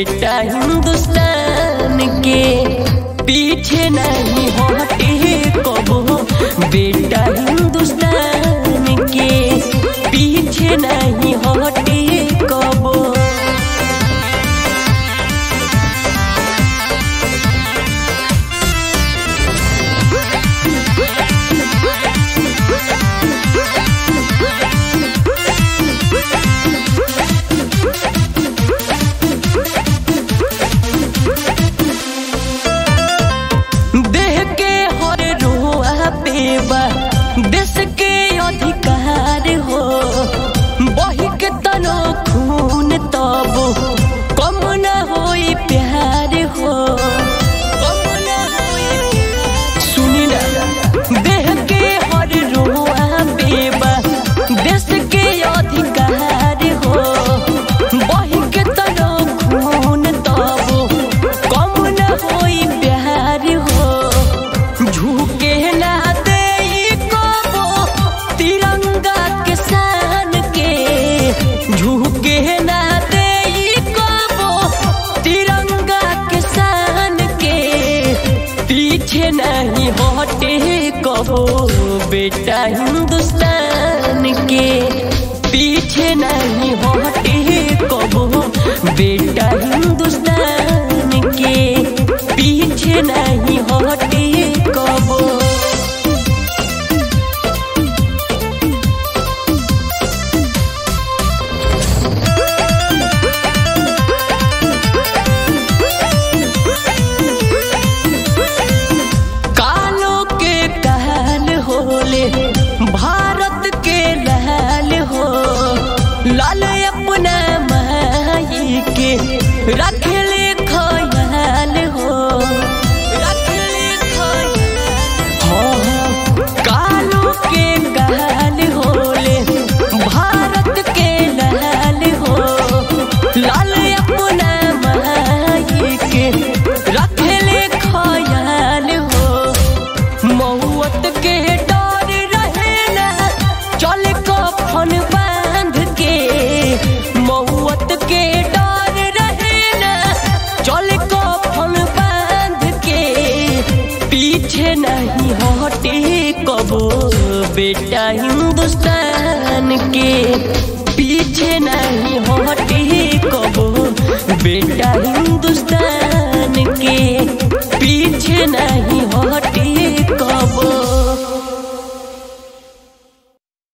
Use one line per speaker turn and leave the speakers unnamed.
बेटा हिंदुस्तान के पीछे नहीं हटे कबो बेटा हिंदुस्तान के पीछे नहीं हटे कबो देह के हर रोआ पेबा देश के अधिकार हो बही के तनो खून तब कम न होई प्यार हो कम न होई प्यार। सुनी ना देह के हर रोआ पेबा देश के अधिकार हो बही के तनो खून तब कम न होई प्यार हो झुके ना दे कबो तिरंगा के शान के झुके ना दे कबो तिरंगा के शान के पीछे नहीं हटे कबो बेटा हिंदुस्तान के पीछे नहीं हटे कबो बेटा हिंदुस्तान के पीछे नहीं हटे कबो कालो के कहल होले भारत के लाल हो लाल अपना माई के रखले खयाल हो रखले खयाल हाँ, हाँ, कालो के कहल होले भारत के लाल हो लाल अपना माई के रखले खयाल हो मौत के डर रहे ना चल कफन बांध के मौत के डर रहे ना चल कफन बांध के पीछे नहीं हटे कबो बेटा हिंदुस्तान के पीछे नहीं हटे कबो बेटा